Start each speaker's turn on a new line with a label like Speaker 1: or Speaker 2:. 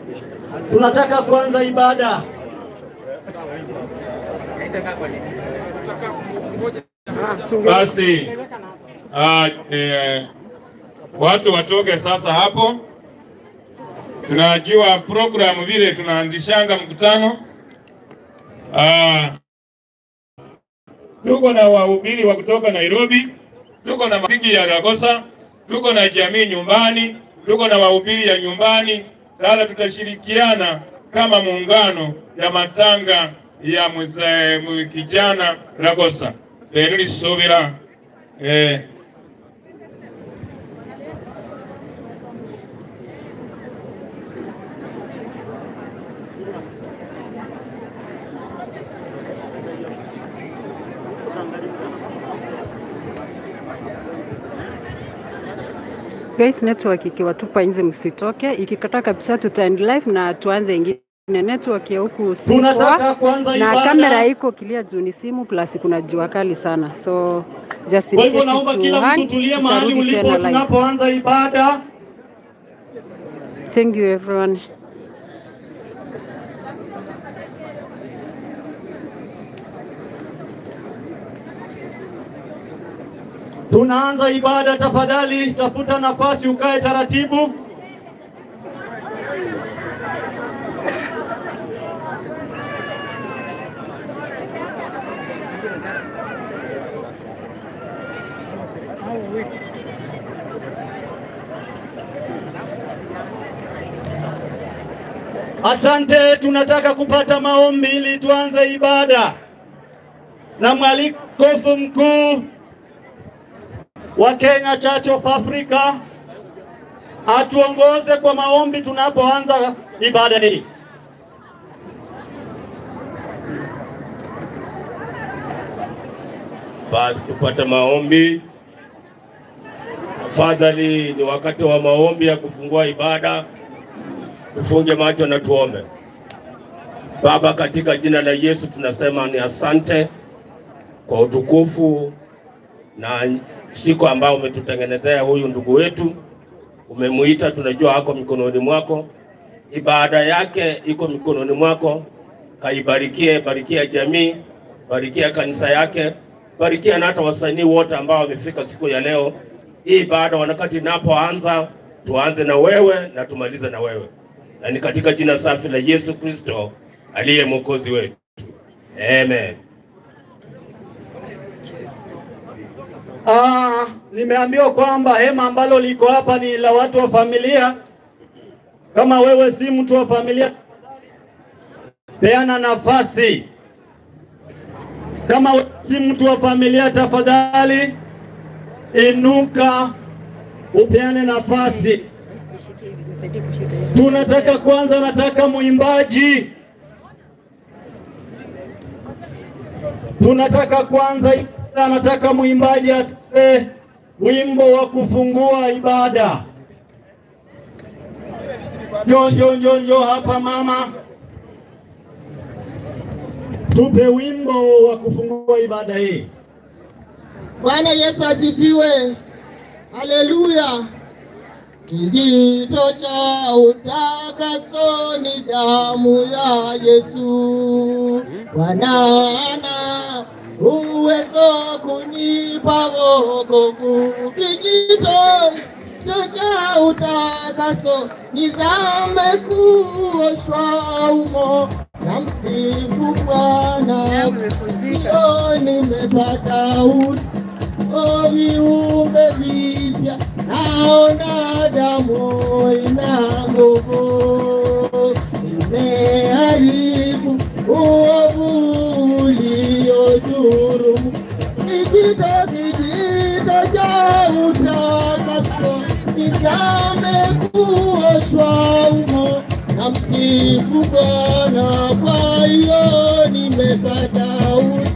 Speaker 1: Tunataka kuanza ibada.
Speaker 2: Basi ah, eh, watu watoke sasa hapo. Tunajua programu vile tunaanzishanga mkutano. Ah, tuko na wahubiri wa kutoka Nairobi, tuko na marafiki ya Ragosa, tuko na jamii nyumbani, tuko na wahubiri ya nyumbani. Sasa tutashirikiana kama muungano ya matanga ya mzee mu- kijana Ragosa rero risubira eh,
Speaker 3: Guys, network ikiwatupa nje msitoke, ikikataa kabisa tuta end live na tuanze ingine. Network ya huku si
Speaker 1: Tunataka
Speaker 3: poa
Speaker 1: kuanza
Speaker 3: na
Speaker 1: ibada.
Speaker 3: kamera iko clear juu ni simu plus kuna jua kali sana, so just in
Speaker 1: Kwa hivyo
Speaker 3: case
Speaker 1: naomba
Speaker 3: to
Speaker 1: kila mtu
Speaker 3: hang,
Speaker 1: tulie mahali
Speaker 3: tutarudi
Speaker 1: ulipo
Speaker 3: tena live.
Speaker 1: tunapoanza ibada.
Speaker 3: Thank you everyone.
Speaker 1: Tunaanza ibada, tafadhali tafuta nafasi ukae taratibu. Asante, tunataka kupata maombi ili tuanze ibada, na mwalikofu mkuu wa Kenya Church of Africa atuongoze kwa maombi tunapoanza ibada hii.
Speaker 4: Basi tupate maombi. Tafadhali, ni wakati wa maombi ya kufungua ibada. Tufunge macho na tuombe. Baba, katika jina la Yesu tunasema ni asante kwa utukufu na siku ambao umetutengenezea huyu ndugu wetu, umemuita, tunajua ako mikononi mwako, ibada yake iko mikononi mwako. Kaibarikie, barikia jamii, barikia kanisa yake, barikia na hata wasanii wote ambao wamefika siku ya leo. Hii ibada wakati inapoanza, tuanze na wewe na tumalize na wewe, na ni katika jina safi la Yesu Kristo aliye mwokozi wetu, amen.
Speaker 1: Ah, nimeambiwa kwamba hema ambalo liko hapa ni la watu wa familia. Kama wewe si mtu wa familia, peana nafasi. Kama wewe si mtu wa familia, tafadhali inuka upeane nafasi. Tunataka kwanza, nataka mwimbaji, tunataka kwanza ibada, nataka mwimbaji atoe wimbo wa kufungua ibada. Njoo, njoo, njoo, njoo hapa mama, tupe wimbo wa kufungua ibada hii.
Speaker 5: Bwana Yesu asifiwe. Haleluya. Kijito cha utakaso ni damu ya Yesu. Bwana ana uwezo kunipa wokovu. Kijito cha utakaso ni dhambi kuoshwa umo na msifu Bwana. Leo nimepata ut o viumbe vipya, naona damu ina nguvu, imeharibu uovu uliodhulumu. Kijito kijito cha utakaso kizame kuoshwa umo na msifu Bwana, kwa hiyo nimepata ut